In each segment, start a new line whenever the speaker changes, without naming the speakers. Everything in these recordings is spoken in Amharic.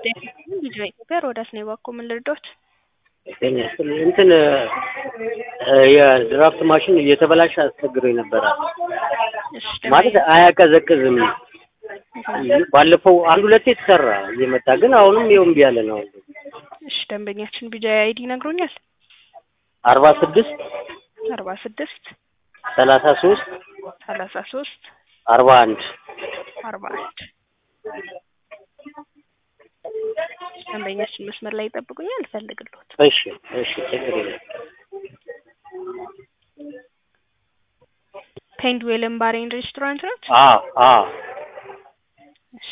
ልጅ በኢትዮጵያ ሮዳስ ነው የባኮ ምን ልርዳዎት?
እንትን የድራፍት ማሽን እየተበላሸ አስቸግሮኝ ነበረ።
እሺ
ማለት አያቀዘቅዝም። ባለፈው አንድ ሁለቴ የተሰራ እየመጣ ግን አሁንም ይኸው እምቢ ያለ ነው።
እሺ ደንበኛችን ቢጃ አይዲ ይነግሩኛል?
አርባ ስድስት
አርባ ስድስት
ሰላሳ ሶስት
ሰላሳ ሶስት
አርባ አንድ
አርባ አንድ ደንበኛችን መስመር ላይ ይጠብቁኛል፣ እፈልግልዎት።
እሺ እሺ ችግር የለም።
ፔንድ ዌልን ባሬን ሬስቶራንት ነው?
አዎ አዎ
እሺ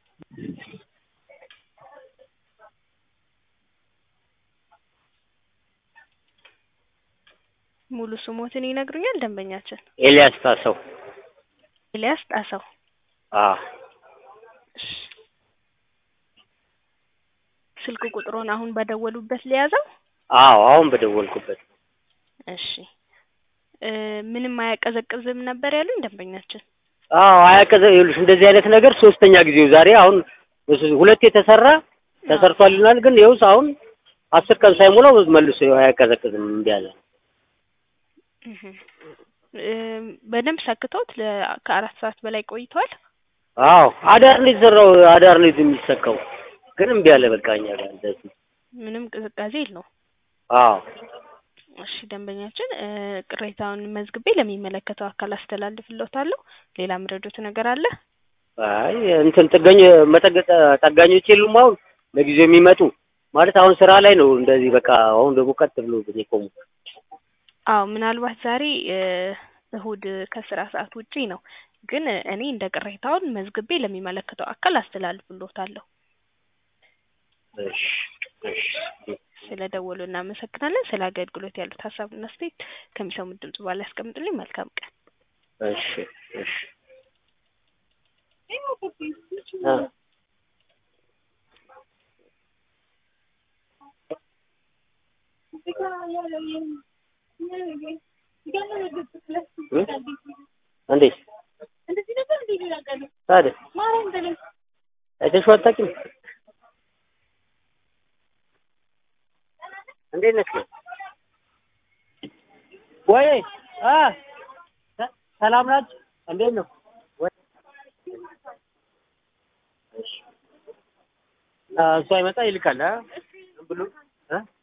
ሙሉ ስሞትን ይነግሩኛል ደንበኛችን?
ኤልያስ ታሰው
ኤልያስ ጣሰው።
አዎ
እሺ ስልክ ቁጥሩን አሁን በደወሉበት ሊያዘው?
አዎ አሁን በደወልኩበት
እሺ እ ምንም አያቀዘቅዝም ነበር ያሉኝ ደንበኛችን?
አዎ አያቀዘ ይኸውልሽ እንደዚህ አይነት ነገር ሶስተኛ ጊዜው ዛሬ አሁን እሱ- ሁለት የተሰራ ተሰርቷልናል ግን ይኸውስ አሁን አስር ቀን ሳይሞላው መልሶ ይኸው አያቀዘቅዝም እምቢ አለ።
እህ እ በደንብ ሰክተውት ለ- ከአራት ሰዓት በላይ ቆይተዋል?
አዎ አዳር ነው የተሰራው አዳር ነው የሚሰካው ግን እምቢ አለ በቃ እኛ ጋር እንደዚህ
ምንም ቅዝቃዜ የለውም።
አዎ
እሺ ደንበኛችን እ ቅሬታውን መዝግቤ ለሚመለከተው አካል አስተላልፍልዎታለሁ። ሌላ ምረዶት ነገር አለ?
አይ እንትን ጥገኝ መጠገ ጠጋኞች የሉም አሁን ለጊዜው የሚመጡ ማለት አሁን ስራ ላይ ነው እንደዚህ በቃ አሁን ደግሞ ቀጥ ብሎ የቆሙ
አዎ ምናልባት ዛሬ እ እሁድ ከስራ ሰዓት ውጪ ነው፣ ግን እኔ እንደ ቅሬታውን መዝግቤ ለሚመለከተው አካል አስተላልፍልዎታለሁ።
እሺ እሺ
ስለ ደወሉ እናመሰግናለን። ስለ አገልግሎት ያሉት ሀሳብና አስተያየት ከሚሰሙት ድምጽ በኋላ ያስቀምጡልኝ። መልካም ቀን።
እሺ እሺ አ እ? እንዴት ታዲያ አይተሽው አታውቂም? እንዴት ነሽ? ወይ አ ሰ- ሰላም ናችሁ? እንዴት ነው? ወይ እሺ አ እሱ አይመጣ ይልካል አ ብሎ እ